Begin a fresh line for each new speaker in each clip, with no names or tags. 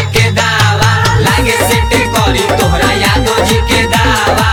के दावा लागे सेटे करी तोहरा यादो जी के दावा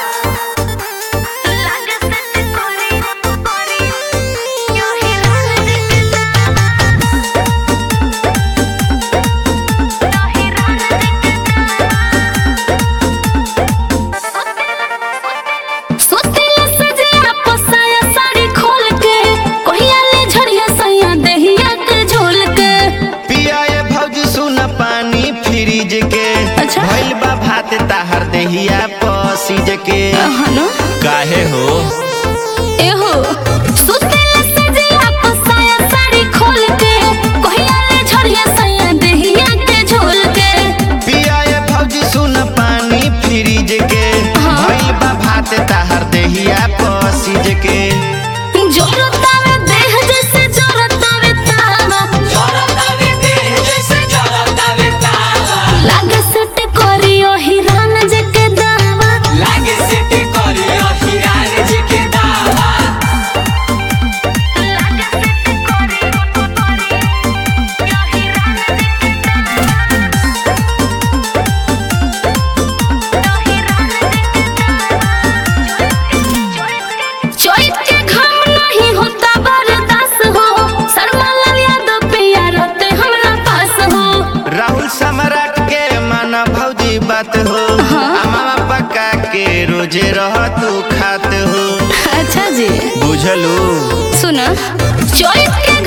सोतेला सजिया पोसाया साड़ी खोल के कोहिया ले झड़िया सैया देहिया के झोल के
पियाए भौजी सुन पानी फ्रिज के
अच्छा।
भइल बा भात ताहर देहिया पसीज के
हनो
काहे हो
एहो सोतेला सजिया पोसाया साड़ी खोल के कोहिया ले झड़िया सैया देहिया के झोल के
पियाए भौजी सुन पानी फ्रिज के
हाँ।
भइल बा भात ताहर देहिया पसीज के
जोरतावे देह जैसे जोरतावे तावा
जरतावे देह जैसे जरतावे तावा
लागे सट करियो हिरान जके दावा
लागे सेटे करी हिरान जी के दावा
चोइट के घाम नहीं होता बर्दाश्त हो शर्मा लाल यादव पिया रहते हमरा पास हो
राहुल सम्राट के माना भौजी बात हो
हाँ।
आ मामा पक्का के रोजे रह तू खात हो
अच्छा जी
बुझलू
सुना चोइट के